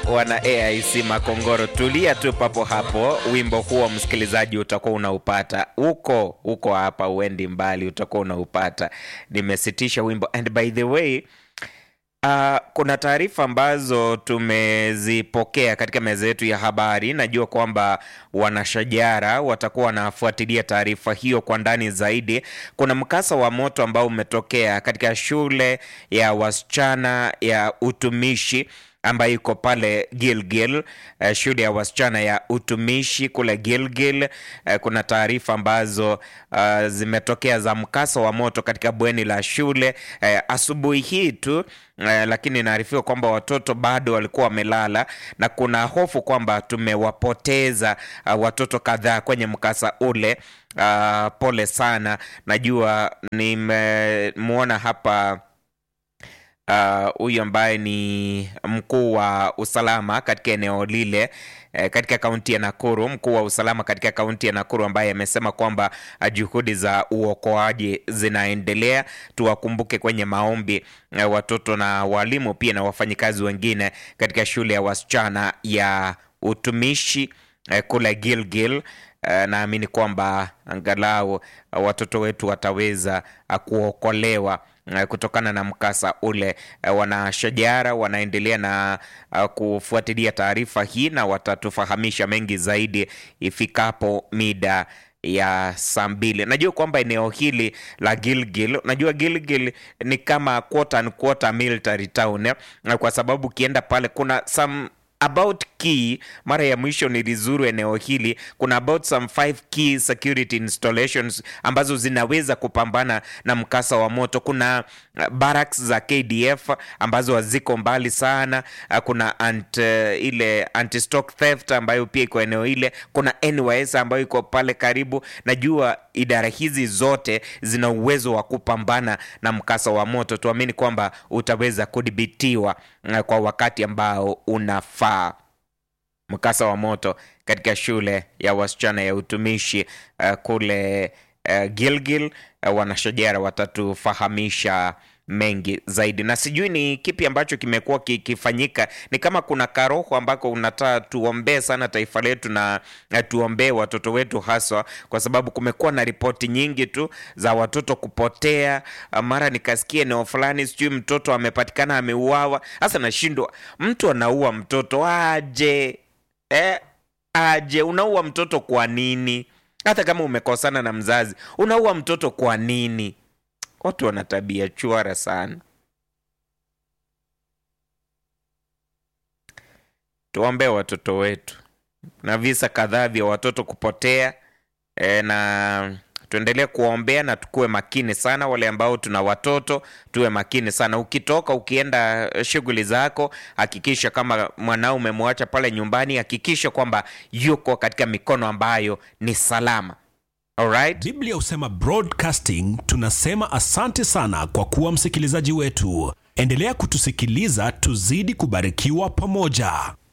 wana AIC Makongoro, tulia tu papo hapo. Wimbo huo msikilizaji, utakuwa unaupata huko huko, hapa uendi mbali, utakuwa unaupata. Nimesitisha wimbo and by the way Uh, kuna taarifa ambazo tumezipokea katika meza yetu ya habari. Najua kwamba wanashajara watakuwa wanafuatilia taarifa hiyo kwa ndani zaidi. Kuna mkasa wa moto ambao umetokea katika shule ya wasichana ya utumishi ambayo iko pale Gilgil, uh, shule ya wasichana ya utumishi kule Gilgil. Uh, kuna taarifa ambazo uh, zimetokea za mkasa wa moto katika bweni la shule uh, asubuhi hii tu uh, lakini inaarifiwa kwamba watoto bado walikuwa wamelala na kuna hofu kwamba tumewapoteza uh, watoto kadhaa kwenye mkasa ule. Uh, pole sana, najua nimemwona hapa huyu uh, ambaye ni mkuu wa usalama katika eneo lile eh, katika kaunti ya Nakuru, mkuu wa usalama katika kaunti ya Nakuru ambaye amesema kwamba juhudi za uokoaji zinaendelea. Tuwakumbuke kwenye maombi eh, watoto na walimu pia na wafanyikazi wengine katika shule ya wasichana ya utumishi eh, kule Gilgil. Uh, naamini kwamba angalau uh, watoto wetu wataweza uh, kuokolewa uh, kutokana na mkasa ule. Uh, wanashajara wanaendelea na uh, kufuatilia taarifa hii na watatufahamisha mengi zaidi ifikapo mida ya saa mbili. Najua kwamba eneo hili la Gilgil, najua Gilgil ni kama quote unquote military town eh? Kwa sababu ukienda pale kuna some about key mara ya mwisho nilizuru eneo hili, kuna about some five key security installations ambazo zinaweza kupambana na mkasa wa moto. Kuna barracks za KDF ambazo haziko mbali sana. Kuna ant, ile anti stock theft ambayo pia iko eneo ile. Kuna NYS ambayo iko pale karibu. Najua idara hizi zote zina uwezo wa kupambana na mkasa wa moto. Tuamini kwamba utaweza kudhibitiwa kwa wakati ambao unafaa. Mkasa wa moto katika shule ya wasichana ya utumishi uh, kule uh, Gilgil uh, wanashajara watatufahamisha mengi zaidi, na sijui ni kipi ambacho kimekuwa kikifanyika. Ni kama kuna karoho ambako unataka tuombee sana taifa letu na tuombee watoto wetu haswa, kwa sababu kumekuwa na ripoti nyingi tu za watoto kupotea. Mara nikasikia eneo fulani, sijui mtoto amepatikana ameuawa. Sasa nashindwa, mtu anaua mtoto aje? Eh, aje unaua mtoto kwa nini? Hata kama umekosana na mzazi, unaua mtoto kwa nini? Watu wana tabia chwara sana. Tuombee watoto wetu, na visa kadhaa vya watoto kupotea e, na tuendelee kuwaombea na tukuwe makini sana. Wale ambao tuna watoto tuwe makini sana. Ukitoka ukienda shughuli zako, hakikisha kama mwanao umemwacha pale nyumbani, hakikisha kwamba yuko katika mikono ambayo ni salama. Alright? Biblia husema broadcasting, tunasema asante sana kwa kuwa msikilizaji wetu. Endelea kutusikiliza, tuzidi kubarikiwa pamoja.